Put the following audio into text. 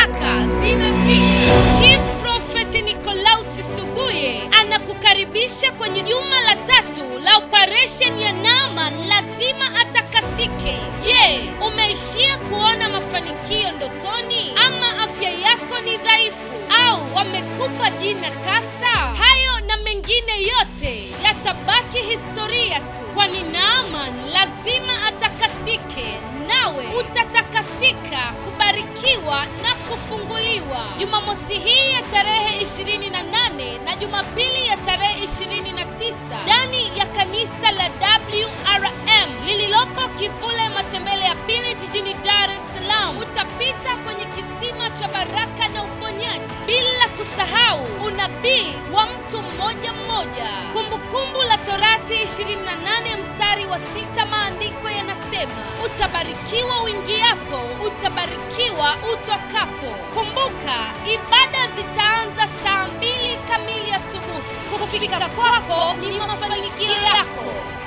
baraka zimefika. Chief Prophet Nikolausi Suguye anakukaribisha kwenye juma la tatu la operation ya Naaman lazima atakasike. Je, umeishia kuona mafanikio ndotoni ama afya yako ni dhaifu au wamekupa jina tasa? Hayo na mengine yote yatabaki historia tu, kwani Naaman lazima atakasike, nawe utatakasika, kubarikiwa na kufunguliwa. Jumamosi hii ya tarehe 28 na Jumapili ya tarehe 29 ndani ya kanisa la WRM lililopo Kivule Matembele ya pili jijini Dar es Salaam. Utapita kwenye kisima cha baraka na uponyaji, bila kusahau unabii wa mtu mmoja mmoja. Kumbukumbu la Torati 28 mstari wa sita, maandiko yanasema utabarikiwa uingiapo, utabarikiwa utokapo. Kumbuka, ibada zitaanza saa mbili kamili asubuhi. Kufika kwako ni mafanikio yako.